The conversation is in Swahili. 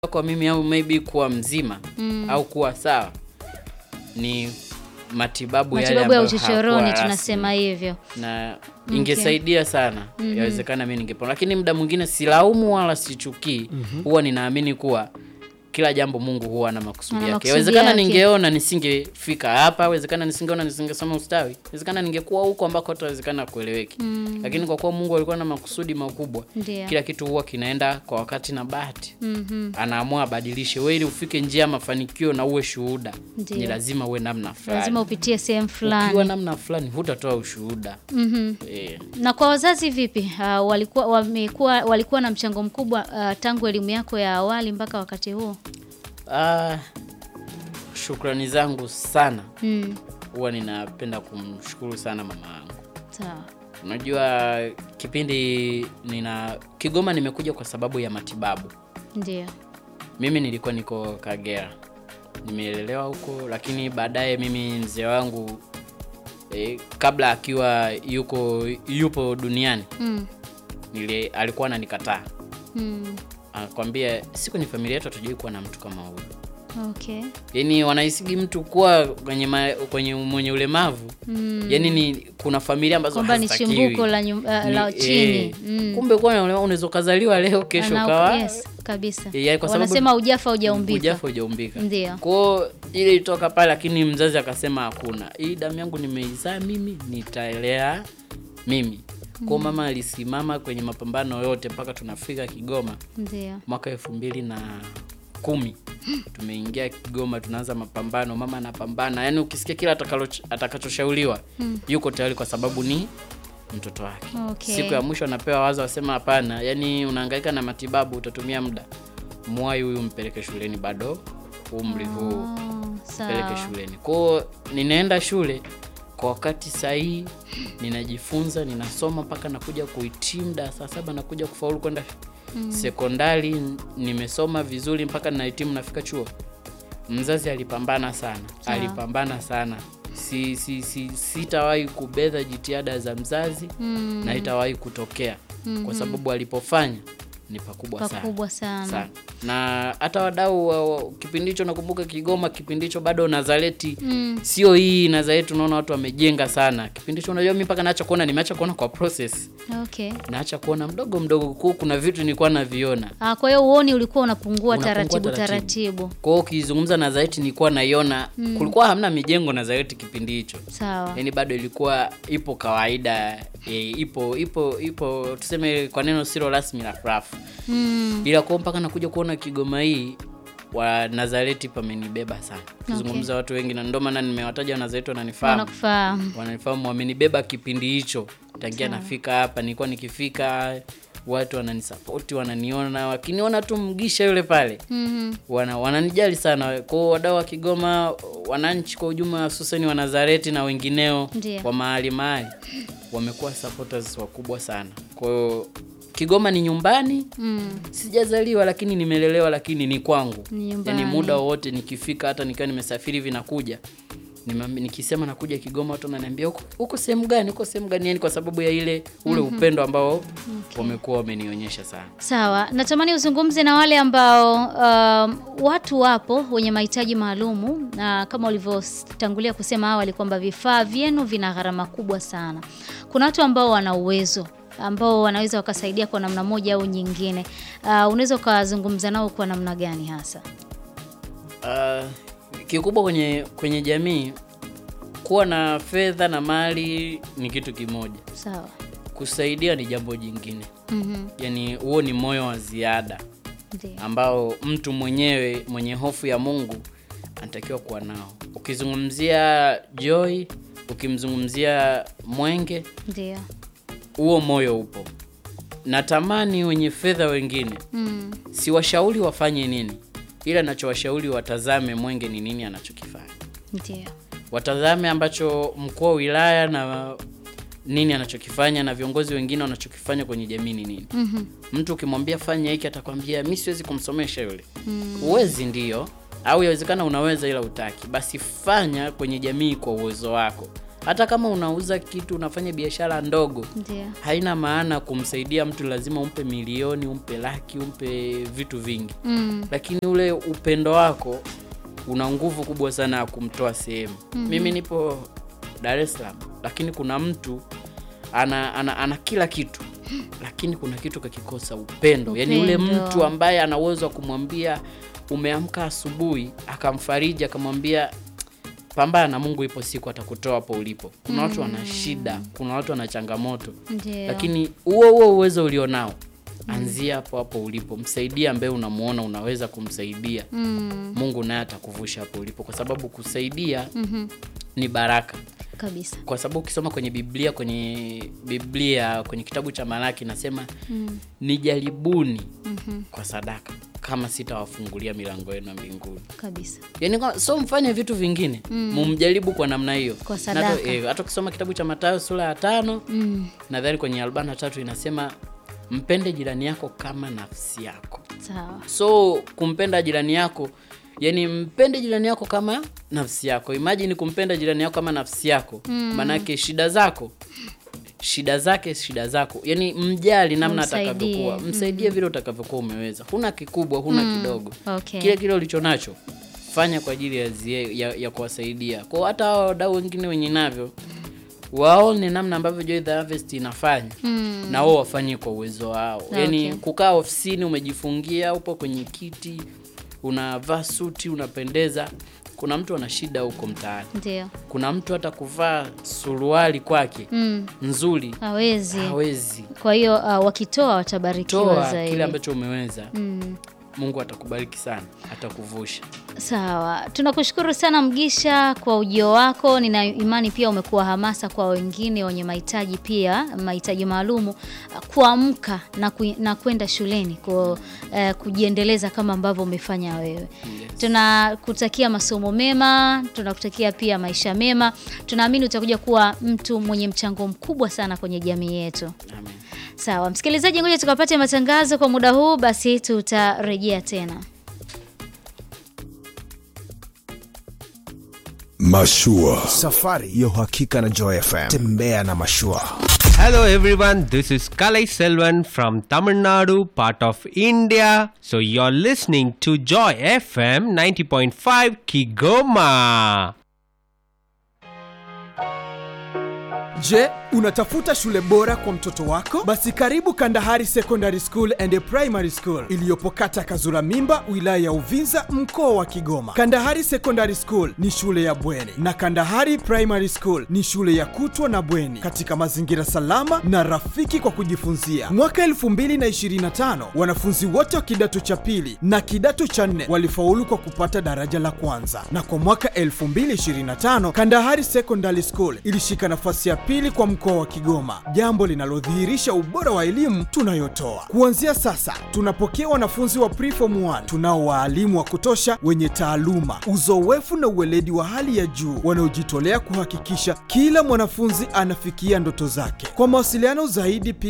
kwa mimi au maybe kuwa mzima Mm. au kuwa sawa ni matibabu, yale Matibabu ya ambayo uchochoroni hayakuwa tunasema rasmi. hivyo. na ingesaidia sana Mhm. yawezekana mi ningepona, lakini muda mwingine silaumu wala sichukii. Huwa ninaamini kuwa kila jambo Mungu huwa na makusudi Ana yake. makusudi Yawezekana yake. ningeona nisingefika hapa, yawezekana nisingeona nisingesoma ustawi, yawezekana ningekuwa huko ambako hatawezekana kueleweki, lakini kwa kuwa Mungu alikuwa na makusudi makubwa, Ndio. kila kitu huwa kinaenda kwa wakati na bahati Mhm. anaamua abadilishe. Wewe ili ufike njia ya mafanikio na uwe shuhuda, Ndio. ni lazima uwe namna fulani. Lazima upitie sehemu Ukiwa fulani. namna fulani hutatoa ushuhuda Mhm. eh. Na kwa wazazi vipi? Uh, walikuwa wamekuwa walikuwa na mchango mkubwa uh, tangu elimu yako ya awali mpaka wakati huo? Ah, shukrani zangu sana, Mm. huwa ninapenda kumshukuru sana mama yangu. Sawa. Unajua kipindi nina Kigoma nimekuja kwa sababu ya matibabu. Ndio. Mimi nilikuwa niko Kagera, nimeelelewa huko, lakini baadaye mimi mzee wangu eh, kabla akiwa yuko yupo duniani Mm. nili, alikuwa ananikataa, Mm. anakwambia si kwenye familia yetu hatujui kuwa na mtu kama huyu. Okay. Yaani wanahisigi mtu kuwa kwenye ma, kwenye mwenye ulemavu Mm. yaani ni kuna familia ambazo Kwamba ni hazitakiwi. chimbuko la, nyum, uh, Ni- la chini. eh, Mm. Kumbe kuwa na ulemavu unaweza ukazaliwa leo kesho Ana- ukawa yes, kabisa. Eh, yaani kwa sababu- Wanasema ujafa hujaumbika. hujafa hujaumbika. Ndio. Kwao ile ilitoka pale, lakini mzazi akasema hakuna, hii damu yangu nimeizaa mimi, nitaelea mimi. Kwao mama alisimama kwenye mapambano yote mpaka tunafika Kigoma Ndio. mwaka elfu mbili na kumi tumeingia Kigoma, tunaanza mapambano, mama anapambana, yaani ukisikia kila atakalo- atakachoshauriwa yuko tayari kwa sababu ni mtoto wake. Okay. Siku ya mwisho anapewa wazo, wasema hapana, yaani unahangaika na matibabu, utatumia muda, mwai huyu mpeleke shuleni, bado umri huu Oh, peleke sawa. shuleni. Kwao ninaenda shule kwa wakati sahihi, ninajifunza, ninasoma mpaka nakuja kuhitimu darasa saba, nakuja kufaulu kwenda sekondari. n- Nimesoma vizuri mpaka ninahitimu, nafika chuo. Mzazi alipambana sana, Sawa. alipambana sana. Si, si, si, sitawahi kubedha jitihada za mzazi Mm. na itawahi kutokea kwa sababu alipofanya ni pakubwa sana Pakubwa sana. sana na hata wadau wa- wa- kipindi hicho nakumbuka Kigoma, kipindi hicho bado Nazareti Mm. sio hii Nazareti, unaona watu wamejenga sana kipindi hicho. Unajua mimi mpaka naacha kuona, nimeacha kuona kwa process, Okay. naacha kuona mdogo mdogo, kwa kuna vitu nilikuwa naviona. Ah, kwa hiyo uoni ulikuwa unapungua Unapungua taratibu taratibu. taratibu. Kwa hiyo ukizungumza Nazareti nilikuwa naiona, kulikuwa hamna mijengo Nazareti kipindi hicho, Sawa. yaani bado ilikuwa ipo kawaida e, ipo ipo ipo tuseme kwa neno silo rasmi la rafu Mm. ila kwa mpaka nakuja kuona Kigoma hii wa Nazareti pamenibeba sana kizungumza watu wengi, na ndio maana nimewataja Wanazareti wananifahamu, Wanakufahamu. wananifahamu, wamenibeba kipindi hicho tangia nafika hapa. Nilikuwa nikifika watu wananisapoti, wananiona, wakiniona tu mgisha yule pale Mhm. wana wananijali sana. Kwa hiyo wadau wa Kigoma, wananchi kwa ujumla, hususani wa Nazareti na wengineo Ndio. wa mahali mahali, wamekuwa supporters wakubwa sana. Kwa hiyo Kigoma ni nyumbani Mm. sijazaliwa lakini nimelelewa, lakini ni kwangu. Ni nyumbani. Yani muda wowote nikifika, hata nikiwa nimesafiri hivi nakuja Nimam- nikisema nakuja Kigoma, watu wananiambia huko huko sehemu gani, huko sehemu gani, yani kwa sababu ya ile ule upendo ambao wamekuwa wamenionyesha sana. Sawa, natamani uzungumze na wale ambao um, watu wapo wenye mahitaji maalumu, na kama ulivyotangulia kusema awali kwamba vifaa vyenu vina gharama kubwa sana. Kuna watu ambao wana uwezo ambao wanaweza wakasaidia kwa namna moja au nyingine. Uh, unaweza ukazungumza nao kwa namna gani hasa? Uh, kikubwa kwenye kwenye jamii kuwa na fedha na mali ni kitu kimoja, Sawa. kusaidia ni jambo jingine. Mhm. Yani huo ni moyo wa ziada Ndio. ambao mtu mwenyewe mwenye hofu ya Mungu anatakiwa kuwa nao. Ukizungumzia Joy, ukimzungumzia Mwenge, Ndio. huo moyo upo. Natamani wenye fedha wengine, Mm. siwashauri wafanye nini, ila nachowashauri watazame Mwenge ni nini anachokifanya, Ndio. watazame ambacho mkuu wa wilaya na nini anachokifanya na viongozi wengine wanachokifanya kwenye jamii ni nini. Mhm. Mtu ukimwambia fanya hiki atakwambia mi siwezi kumsomesha yule. Uwezi ndio, au yawezekana unaweza ila utaki, basi fanya kwenye jamii kwa uwezo wako, hata kama unauza kitu unafanya biashara ndogo Ndio. haina maana kumsaidia mtu lazima umpe milioni umpe laki umpe vitu vingi Mm. lakini ule upendo wako una nguvu kubwa sana ya kumtoa sehemu mimi nipo dar es salaam lakini kuna mtu ana, ana, ana kila kitu lakini kuna kitu kakikosa upendo, yaani yule Upendo. mtu ambaye ana uwezo wa kumwambia umeamka asubuhi akamfariji akamwambia pambana, Mungu ipo siku atakutoa hapo ulipo. Kuna watu wana shida, kuna watu wana changamoto Ndio. lakini huo huo uwezo ulionao anzia hapo hapo ulipo, msaidie ambaye unamuona unaweza kumsaidia. Mm, Mungu naye atakuvusha hapo ulipo, kwa sababu kusaidia mhm, ni baraka. kabisa. Kwa sababu ukisoma kwenye Biblia, kwenye Biblia kwenye kitabu cha Malaki nasema Mm, nijaribuni mhm, kwa sadaka kama sitawafungulia milango yenu ya mbinguni. kabisa. Yaani kwa- so mfanye vitu vingine mumjaribu kwa namna hiyo. Kwa Na sadaka. hata- eh, hata ukisoma kitabu cha Mathayo sura ya tano Mm, nadhani kwenye arobaini na tatu inasema mpende jirani yako kama nafsi yako. sawa. So kumpenda jirani yako, yani mpende jirani yako kama nafsi yako. Imagine kumpenda jirani yako kama nafsi yako, maanake shida zako shida zake shida zako, yani mjali namna Umsaidie. atakavyokuwa, msaidie vile utakavyokuwa umeweza. Huna kikubwa, huna kidogo, Okay. kile kile ulicho nacho fanya kwa ajili ya, zie- ya, ya kuwasaidia. Kwa hata hao wadau wengine wenye navyo waone namna ambavyo Joy the Harvest inafanya Mm, na wao wafanye kwa uwezo wao. Yaani Okay. kukaa ofisini umejifungia, upo kwenye kiti, unavaa suti, unapendeza. Kuna mtu ana shida huko mtaani, ndio. kuna mtu hata kuvaa suruali kwake Mm, nzuri hawezi. hawezi. Kwa hiyo uh, wakitoa watabarikiwa Toa zaidi. kile ambacho umeweza, Mm. Mungu atakubariki sana, atakuvusha. Sawa, tunakushukuru sana Mgisha kwa ujio wako. Nina imani pia umekuwa hamasa kwa wengine wenye mahitaji pia mahitaji maalumu kuamka na, ku, na kwenda shuleni ku, eh, kujiendeleza kama ambavyo umefanya wewe. Yes. Tunakutakia masomo mema, tunakutakia pia maisha mema. Tunaamini utakuja kuwa mtu mwenye mchango mkubwa sana kwenye jamii yetu. Amen. Sawa, msikilizaji, ngoja tukapate matangazo kwa muda huu, basi tutarejea tena. Mashua. Safari ya uhakika na Joy FM. Tembea na mashua. Hello everyone, this is Kalai Selvan from Tamil Nadu, part of India. So you're listening to Joy FM 90.5 Kigoma. Je, unatafuta shule bora kwa mtoto wako? Basi karibu Kandahari Secondary School and Primary School iliyopo kata Kazura Mimba, wilaya ya Uvinza, mkoa wa Kigoma. Kandahari Secondary School ni shule ya bweni na Kandahari Primary School ni shule ya kutwa na bweni katika mazingira salama na rafiki kwa kujifunzia. Mwaka 2025 wanafunzi wote wa kidato cha pili na kidato cha nne walifaulu kwa kupata daraja la kwanza, na kwa mwaka 2025 Kandahari Secondary School ilishika nafasi ya pili kwa mkoa wa Kigoma, jambo linalodhihirisha ubora wa elimu tunayotoa. Kuanzia sasa tunapokea wanafunzi wa preform 1 tunao waalimu wa kutosha wenye taaluma, uzoefu na uweledi wa hali ya juu wanaojitolea kuhakikisha kila mwanafunzi anafikia ndoto zake. Kwa mawasiliano zaidi